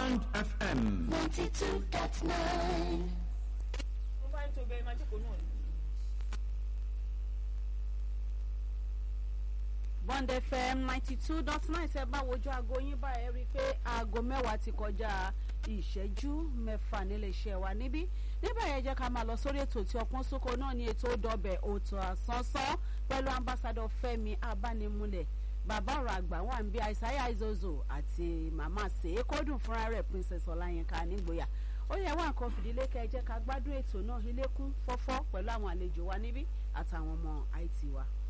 Bond FM. 92.9. mo bá ń tó bẹ́ẹ̀ máa jókòó náà ni. Bond FM ninety two dot nine tẹ bá wojú aago yín báyìí rí i pé aago mẹ́wàá ti kọjá ìṣẹ́jú mẹ́fà níléeṣẹ́ wa níbí níbẹ̀ yẹn jẹ́ ká máa lọ sórí ètò tí ọpọ́n sóko náà ní ètò dọ̀bẹ̀ òtò àsánsán pẹ̀lú ambassadọ Fẹ́mi Abánimúlẹ̀ bàbá ọ̀rọ̀ àgbà wà ń bí àìsáyà ìzòzò àti màmá sèékódùn fúnra rẹ̀ Princess Ọláyínká nígboyà ó yẹ wá nǹkan fìdílé kẹ́ ẹ jẹ́ ká gbádùn ètò náà ilé kún fọ́fọ́ pẹ̀lú àwọn àlejò wa níbí àtàwọn ọmọ IT wa.